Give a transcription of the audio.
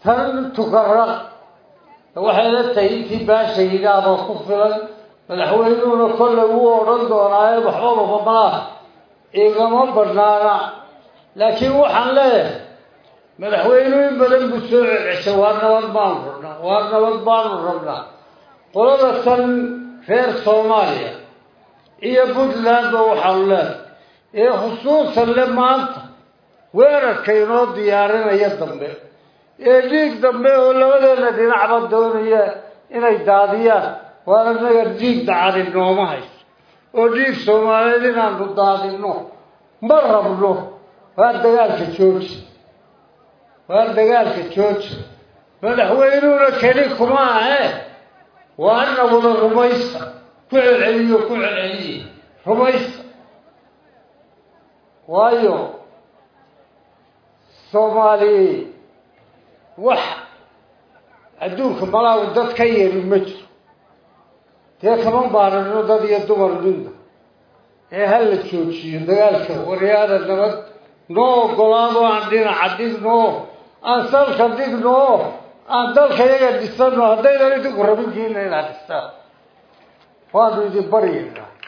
tan tukaraq waxay la tahay intii baasha yidhaahba ku filan madaxweynuhuna kollay wuu odhan doonaaye waxbaba mamalaa igama banaana laakiin waxaan leeyahay madaxweynuhu in badan buu soo celceshay waa nabad baanu rabnaa waa nabad baanu rabnaa qolada tan reer soomaaliya iyo puntlandba waxaanu leedahay ee khusuusan le maanta weerarka inoo diyaarinaya dambe ee dhiig dambe oo labadeena dhinacba doonaya inay daadiyaan waa inaga dhiig dacadi nooma hayso oo dhiig soomaaliyeed inaanu daadino ma rabno waa dagaalka jooji waa dagaalka jooji madaxweynuhuna keli kuma ahe waa ana wada rumaysta ku celceliyo ku celceliye rumaysta waayo soomaali wax adduunka malaagu dad ka yeeli ma jiro dee kama baarano dad iyo dumar midna ee ha la joojiyo dagaalka waryaada nabad noo ogolaado aan dhinaca dhigno aan salka dhigno aan dalka yaga dhisano haddaydan idinku rabinkiina inaad dhistaan waanu idin baryaynaa